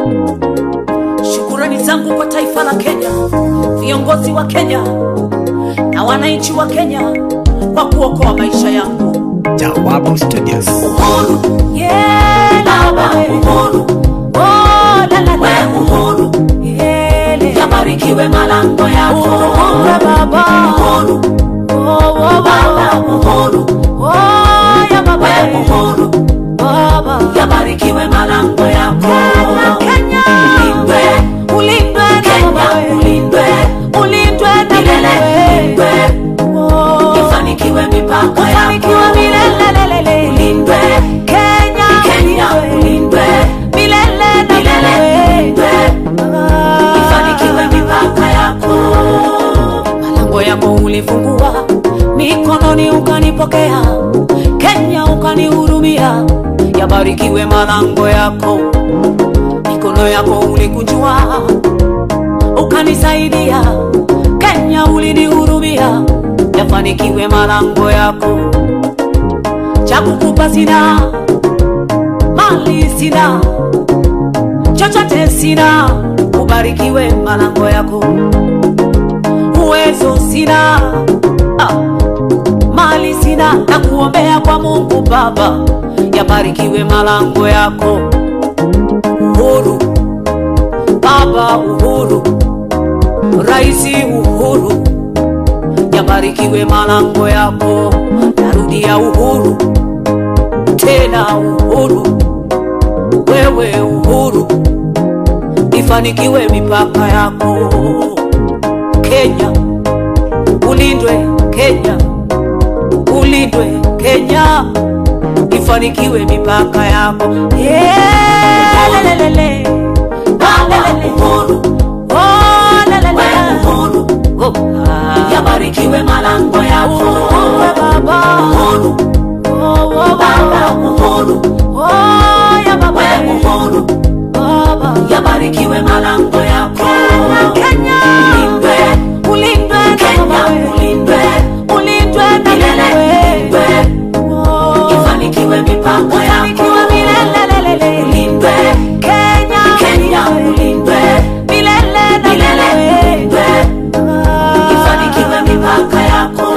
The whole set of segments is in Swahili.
Shukurani zangu kwa taifa la Kenya, viongozi wa Kenya na wananchi wa Kenya kwa kuokoa maisha yangu. Jawabu Studios. Uhuru, yeah, baba, uhuru, oh, la, la, la. uhuru, yeah, yabarikiwe malango yako. Uhuru, baba, uhuru, oh, oh, baba, uhuru, oh, ya baba, uhuru, baba, yabarikiwe malango yako. Kenya, ulindwe, ulindwe, Kenya, ulindwe, ulindwe na milele, ulindwe, ifanikiwe mipaka yako, milele, ulindwe, Kenya, Kenya, ulindwe, milele na milele, ulindwe, ifanikiwe mipaka yako. Malango yako ulifungua, mikononi ukanipokea, Kenya ukanihurumia, yabarikiwe malango yako, mikono yako ulikunjua, ukanisaidia, Kenya ulinihurumia, yafanikiwe malango yako, cha kukupa sina, mali sina, chochote sina, ubarikiwe malango yako uwezo sina ah, mali sina na kuombea kwa Mungu Baba, yabarikiwe malango yako. Uhuru Baba, uhuru Raisi, uhuru yabarikiwe malango yako. Narudia uhuru tena, uhuru wewe, uhuru ifanikiwe mipaka yako. Kenya ulindwe, Kenya ulindwe, Kenya ifanikiwe mipaka yako. Yeah, lelelele. Lelelele. Oh, lelele. Oh, ah. Yabarikiwe malango yako. Uhuru, baba. Uhuru. Oh, oh, baba. Uhuru. Oh, ya baba. Uhuru. Baba. Yabarikiwe malango yako. Kenya. Ulindwe. Ulindwe na Kenya. Ulindwe. Ulindwe na milele. Ulindwe. Ifanikiwe mipaka yako. Ifanikiwe milele. Ulindwe. Kenya. Kenya. Ulindwe. Milele na milele. Ulindwe. Ifanikiwe mipaka yako.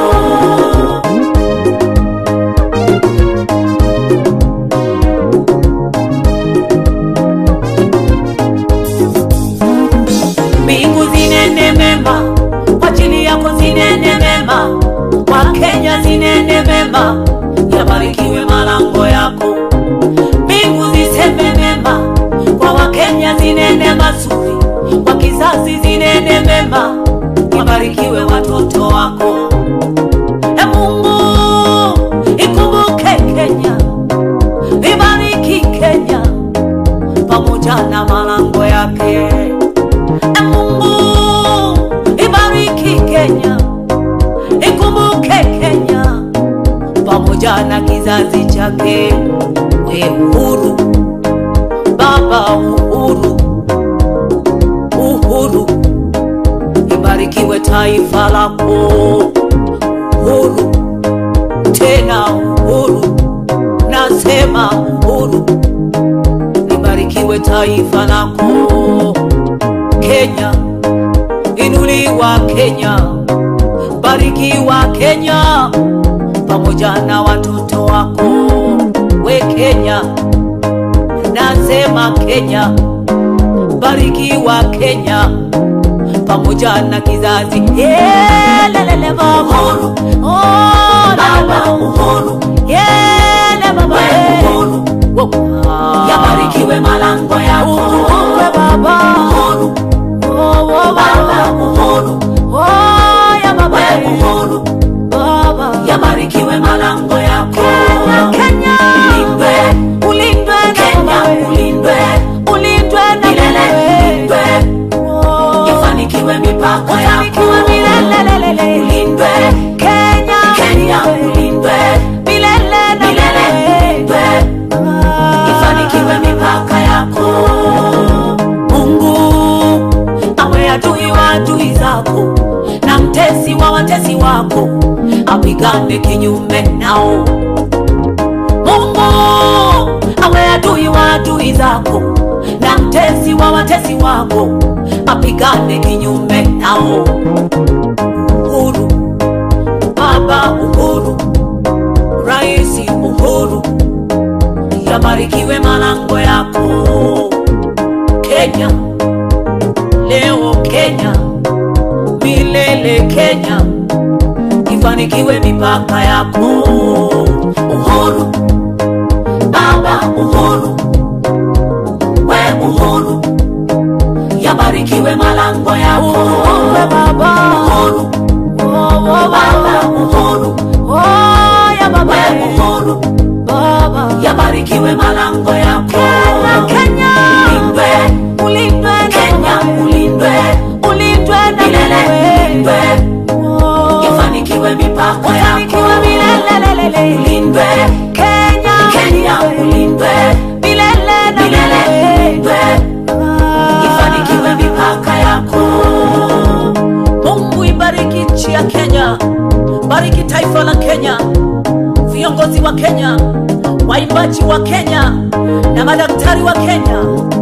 mbingu zinene mema kwa ajili yako zinene mema kwa Kenya zinene mema yabarikiwe malango yako mbingu ziseme mema kwa wakenya zinene mazuri kwa kizazi zinene mema yabarikiwe watoto wako e Mungu ikumbuke Kenya ibariki Kenya pamoja na malango yake E Mungu ibariki Kenya, ikumbuke Kenya pamoja na kizazi chake. We uhuru Baba, uhuru, uhuru, ibarikiwe taifa lako. Uhuru tena uhuru, nasema uhuru, libarikiwe taifa lako. Kenya, inuliwa Kenya, barikiwa Kenya pamoja na watoto wako. We Kenya, nasema Kenya, barikiwa Kenya pamoja na kizazi Yeah, lelele baba. Uhuru. Oh, baba uhuru. Yeah, le baba. Uhuru. Yabarikiwe malango yako. Uhuru baba. Uhuru. Oh, oh, baba uhuru. Oh, ya baba. Uhuru. Baba. Yabarikiwe malango yako. Kenya. Ulindwe. Ulindwe na Kenya. Ulindwe. Ulindwe na milele. Ulindwe. Ifanikiwe mipaka yako. Ifanikiwe milele. Ulindwe. Kenya. Kenya. Ulindwe. Milele na milele. Ulindwe. Ifanikiwe mipaka yako. Mungu awe adui wa adui zako na mtesi wa watesi wako apigane kinyume nao. Mungu awe adui wa adui zako na mtezi wa watezi wako apigane kinyume nao. Uhuru, Baba Uhuru, Rais Uhuru, yabarikiwe malango yako Kenya, leo Kenya, milele Kenya, ifanikiwe mipaka yako Uhuru, Baba Uhuru, we Uhuru, yabarikiwe malango yako Uhuru, Baba Uhuru, Baba Uhuru, we Uhuru, yabarikiwe malango yako Kenya, ulindwe, ulindwe Kenya, ulindwe, ulindwe na milele, ulindwe, ifanikiwe mipaka yako milele, ulindwe Kenya, Kenya, ulindwe milele na milele, ulindwe, ifanikiwe mipaka yako. Mungu ibariki nchi ya Kenya, bariki taifa la Kenya, viongozi wa Kenya, waimbaji wa Kenya na madaktari wa Kenya